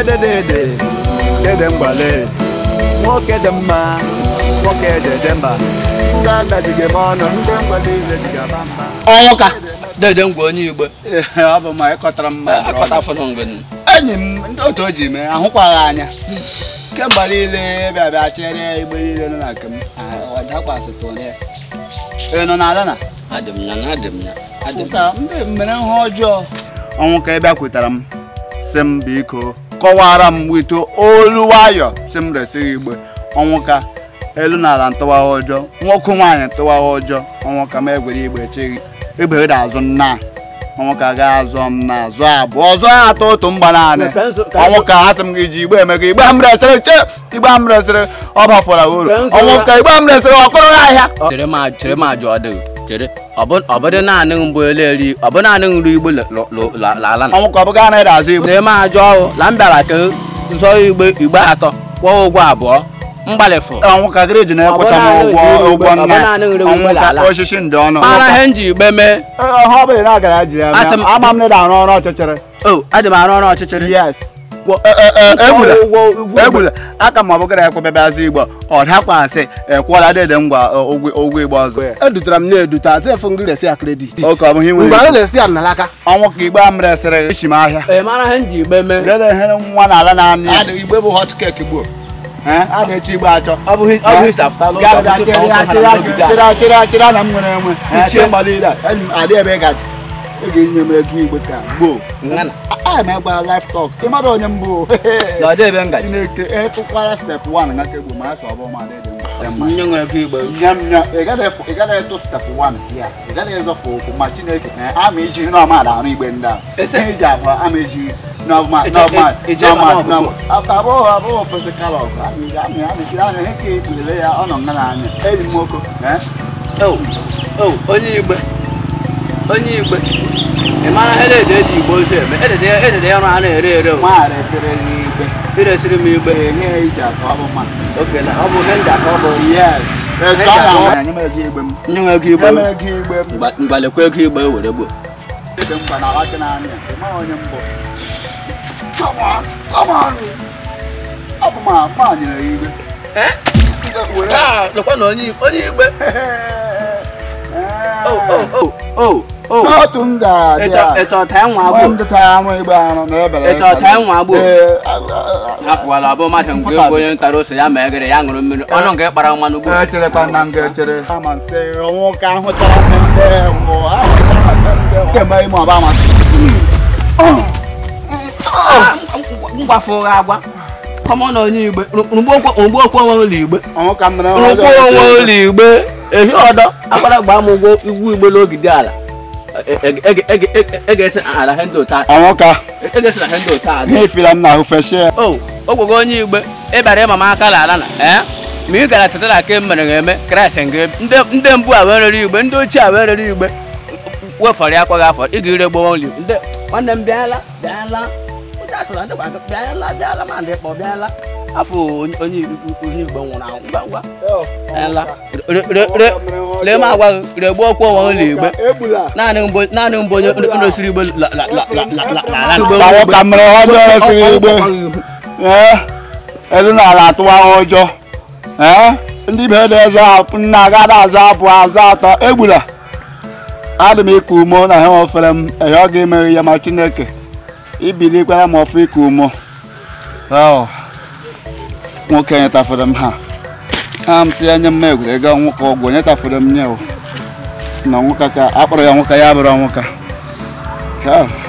dedede dede mgbale nwoke dị mma nwoke dede mba ndị adajighị m ọnụ ndị mgbale ile jigaba mma ọnwụ ka dede ngwa onye igbo ọ bụ ma ịkọtara mma akọta fọdụ mgbe enyi m ndị otu o ji mee ahụkwaghị anya kemgbe niile bịa bịa chere igbe niile nọ na nke m ọdakwasịtụ onye ị nọ n'ala na adị m ya na adị m ya adị m ka ndị mere ihe ọjọọ ọnwụ ka ị bịakwetara m si m biko kọwara m wito olu nwayọ si m resịghị igbe ọnwụ ka elu na ala ntụwagha ọjọọ nwoke nwaanyị ntụwagha ọjọọ ọnwụ ka m egwere igbe echeghị egbe da azụ nna ọnwụ ka ga azụ m na azụ abụọ ọzọ ya atọ otu mgba naanị ọnwụ ka ha sị m gị ji igbe eme gị igbe m resịrị che igbe m resịrị ọ bafọra uru ọnwụ ka igbe m resịrị ọkụrụ n'ahịa chere ma chere ma jụọ dị chere ọ bụdị naanị mbụ eleri ọ bụ naanị nri igbo lala na ọnwụ ka ọ bụ gaa na ịda azụ igbe chere ma jụọ ọhụ la m bịara ka zụọ igbe igbe atọ kwụọ ụgwọ abụọ mgbalịfụ ọnwụ ka gịrị ji na-ekwecha m ụgwọ ụgwọ nna ọnwụ ka osisi ndị ọnụ mara ihe m ji igbe mee ọha ọ bụla na agara ji ya Asị m- ama m na ịda arụ ọrụ ọchịchịrị o adị m arụ ọrụ ọchịchịrị yes egbula egbula aka m ọbụgara ekwebebazị igbo ọ dakwasị ekwụọla dede ngwa ụgwọ ụgwọ igbo ọzọ edutere m na-edute atụ efu ngị resi ya kredit oke ọ bụghị mgbe nwere anyị na-esi ya n'alaka ọnwụ ka igbe m resịrị isi m ahịa ee mara ihe m ji igbe mee dede ihe nwa na ala naanị ya igbe bụ hot cake gbuo a na-echi igbe achọ ọ bụghị ọ bụghị stafụtalụ chịrị na m nwere enwe ichie mgbalile adị ebe ị gaji ị ga-enye m ego igbe ka gboo ngana a m egba life talk ị mara onye mbụ na ọ dị ebe ngaji chineke etụkwara step 1 nga ka egbo ma asọ ọbụ ma dị mma nye nwere ego igbe nyam nya ị gaghị eto step 1 ya ị gaghị ezọpụ okwu ma chineke na ama iji nri ọma arụ igbe ndị a Ese- ihe iji abụọ ama iji normal Eje- normal e- eje ama normal ọkụkọ. normal abụọ abụọ physical of amị amị amị anya ihe ka ekpulele ya ọ nọ nga n'anya enyi m nwoke eh? o o onye igbe onye igbe ị mara ihe ede eji igbe ozu eme edede edede ya ọrụ a na-ere ere o nwa resịrị gị igbe iresiri m igbe enye ya iji atọ ọ bụ mma oke na ọ bụ ihe ndị aka ọ bụ yes Eje Ọ atọ. na-ama nye m ego igbe m nye nwe ego igbe nye m ego igbe m Mgba- mgbalekwa ego igbe were gbo Ebe mgba na alaka n'anya ị mara onye mbụ come on come on ọ bụ ma ma nyere ya igbe were lekwa na onye onye igbe o o o o o n'otu m ga-adị ịchọ ịchọ taa nwa nwa agbo m dịta anụ igbe anụ na ebere ịchọ taa nwa agbo Ee, a- a- a- afụwala abụ mmadụ mgbe egwu onye ntara ose ya ma egere ya ṅụrụ mmiri ọnụ nke kpara mmanụ ugbo echerekwa na m ga-echere ama nsị ọnwụ ka ahụchara m ndị mbụ ahụchara m ndị mbụ kemgbe ime ọba amasị ngwafụ ụgha agwa kọmọ na onye igbe rugbo okwu onwe ụlọ igbe ọnwụ ka m mere rugbo onwe ụlọ igbe ehi ọdọ agbara gbaa m ụgwọ igwu igbe n'ogide ala ege-esi ala he ndị ụta ọnwụ ka ege-esi na he ndị ụta azụ ihe ifila m n'ahụ feshie o ogwego onye igbe ịbara ịma m aka la ala na ee ma ị gara tetara ka e mere ha eme kraịst nke ndị ndị mbụ a wee rere igbe ndị ochie a wee rere igbe wefọrọ ya akwaghị afọ ị ga-ire gbowo nri ndị nwanne m bịala bịala ụjọ atụrụ ndị gwa bịala bịala ma ndị kpọ bịala afọ onye onye onye igbe nwụrụ anwụ ngwa ngwa bịala Re- re- re- lee m agwa gị regbo okwu onwe ụlọ igbe egbula naanị mbụ naanị mbụ onye ndosiri igbe la la la la la la la la ọnwụ ka m mere ọjọọ resịrị igbe ee elu na ala atụwa ụjọ ee ndị be dị eze apụ nna agada azụ abụọ azụ atọ egbula adị m iku umo na ha ofere m ehe ọ ga-emere ya ma chineke ibilikwara m ọfụ iku umo Ọ, nwoke nyetafere m ha ha m si ya nye m egwuregwu nwoke ọgwụ nyetafere m nye o na nwoke ka akpọrọ ya nwoke ya bụrụ nwoke Ya.